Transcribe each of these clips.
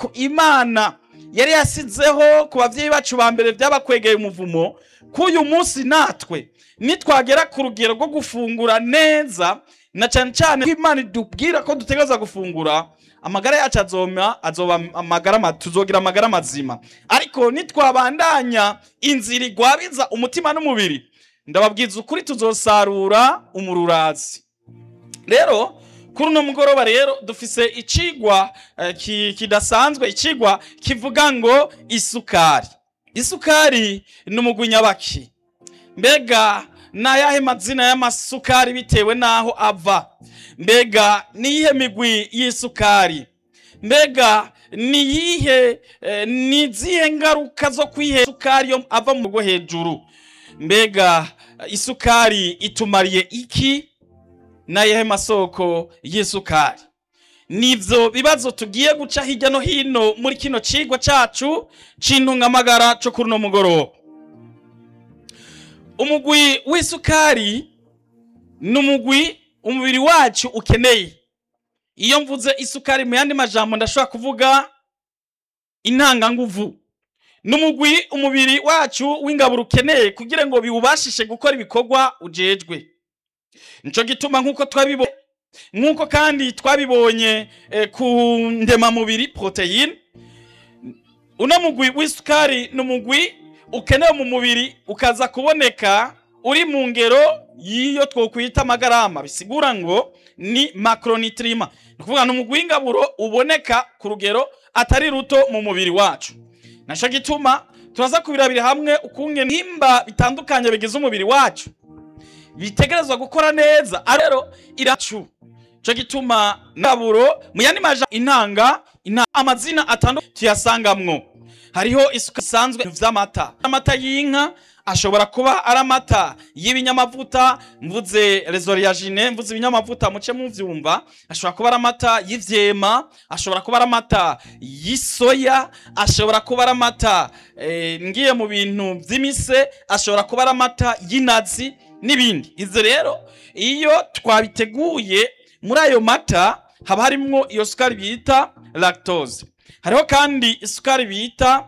itegeko imana yari yasizeho ku babyeyi bacu ba mbere byabakwegeye umuvumo k'uyu munsi natwe nitwagera ku rugero rwo gufungura neza na cyane cyane ko imana idubwira ko dutegereza gufungura amagara yacu azoma azoba amagara ma- tuzogira amagara mazima ariko nitwabandanya inzira igwabiza umutima n'umubiri ndababwiza ukuri tuzosarura umururazi rero kuri uno mugoroba rero dufise icigwa eh, ki- kidasanzwe icigwa kivuga ngo isukari isukari ni umugwi nyabaki mbega ni ayahe mazina y'amasukari bitewe n'aho ava mbega ni iyihe migwi y'isukari mbega ni iyihe eh, ni izihe ngaruka zo kwihe isukari yo ava mu rwo hejuru mbega eh, isukari itumariye iki n'ayahe masoko y'isukari nivyo bibazo tugiye guca hirya no hino muri kino cigwa cacu c'intungamagara co kuri uno mugoroba umugwi w'isukari ni umugwi umubiri wacu ukeneye iyo mvuze isukari mu yandi majambo ndashobora kuvuga intanganguvu ni umugwi umubiri wacu w'ingaburo ukeneye kugira ngo biwubashishe gukora ibikorwa ujejwe nico gituma nk'uko twabibonye nk'uko kandi twabibonye eh, ku ndemamubiri poroteyine uno mugwi w'isukari ni umugwi ukenewe mu mubiri ukaza kuboneka uri mu ngero y'iyo twokwita amagarama bisigura ngo ni macronitrima ni ukuvuga ni umugwi w'ingaburo uboneka ku rugero atari ruto mu mubiri wacu naco gituma turaza kubirabira hamwe ukungene nimba bitandukanye bigize umubiri wacu bitegerezwa gukora neza Ari rero iracu cyo gituma naburo mu yandi maja intanga inta amazina atandukanye tuyasangamwo hariho isuka isanzwe vy'amata amata y'inka ashobora kuba ari amata y'ibinyamavuta mvuze rezoriyagine mvuze ibinyamavuta muce muvyumva ashobora kuba ari amata y'ivyema ashobora kuba ari amata y'isoya ashobora kuba ari amata eh, ngiye mu bintu vy'imise ashobora kuba ari amata y'inazi n'ibindi ivyo rero iyo twabiteguye muri ayo mata haba harimwo iyo sukari bita lactose hariho kandi isukari bita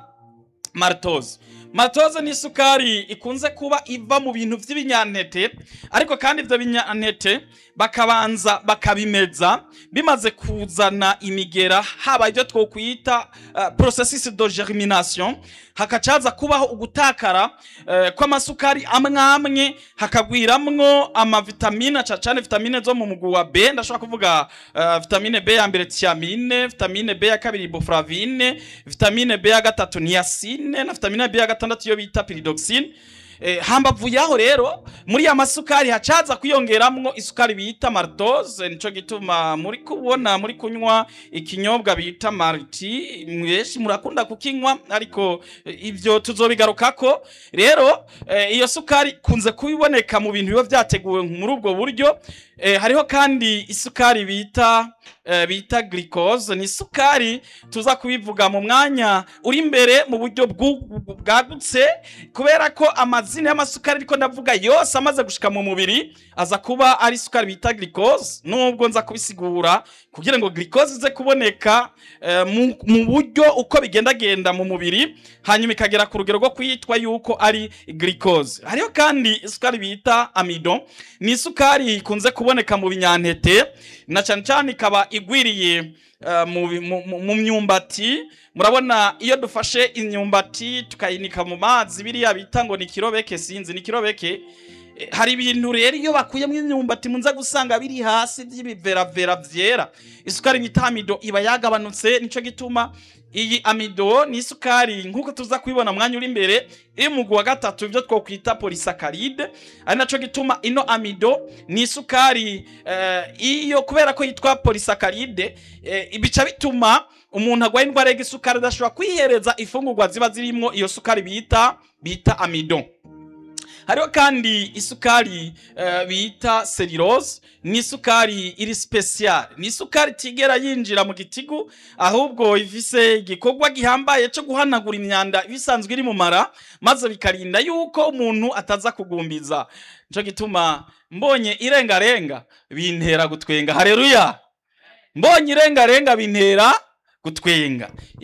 maltose maltose ni isukari ikunze kuba iva mu bintu vy'ibinyantete ariko kandi ivyo binyantete bakabanza bakabimeza bimaze kuzana imigera haba ibyo twokwita uh, processus de germination hakacaza kubaho ugutakara uh, kw'amasukari amwe amwe hakagwiramwo amavitamine ca cane vitamine zo mu mugwi wa B ndashobora kuvuga uh, vitamine B ya mbere thiamine vitamine B ya kabiri riboflavine vitamine B ya gatatu niacine na vitamine B ya gatandatu iyo bita pyridoxine Eh, hambavu yaho rero muri ya masukari hacaza kwiyongeramwo isukari bita maltose nico gituma muri kubona muri kunywa ikinyobwa bita malti mweshi murakunda kukinywa ariko eh, ivyo tuzobigarukako rero eh, iyo sukari kunze kubiboneka mu bintu biba vyateguwe muri ubwo buryo eh, hariho kandi isukari bita eh, bita glucose ni isukari tuza kubivuga mu mwanya uri imbere mu buryo bwu- bwagutse kubera ko amazina y'amasukari ariko ndavuga yose amaze gushika mu mubiri aza kuba ari isukari bita glucose nubwo nza kubisigura kugira ngo glucose ize kuboneka eh, mu, mu buryo uko bigendagenda mu mubiri hanyuma ikagera ku rugero rwo kwitwa yuko ari glucose hariho kandi isukari bita amido ni isukari ikunze kuboneka mu binyantete na cyane cyane ikaba igwiriye eh, mu bi- mu- mu- mu myumbati murabona iyo dufashe imyumbati tukayinika mu mazi biriya bita ngo ni kirobeke sinzi ni kirobeke Eh, hari ibintu rero iyo bakuyemo imyumbati munza gusanga biri hasi by'ibiveravera vyera isukari bita amido iba yagabanutse nico gituma iyi amido ni isukari nk'uko tuza kubibona mwanya uri imbere iri mu mugwi wa gatatu ibyo twokwita polysaccharide ari naco gituma ino amido ni isukari eh, iyo kubera ko yitwa polysaccharide eh, bica bituma umuntu agwaye indwara y'igisukari adashobora kwihereza ifungurwa ziba zirimwo iyo sukari bita bita amido hariho kandi isukari eh, bita selirose ni isukari iri special ni isukari itigera yinjira mu gitigu ahubwo ifise igikorwa gihambaye cyo guhanagura imyanda ibisanzwe iri mu mara maze bikarinda yuko umuntu ataza kugumbiza nico gituma mbonye irengarenga bintera gutwenga hareruya mbonye irengarenga bintera gutwenga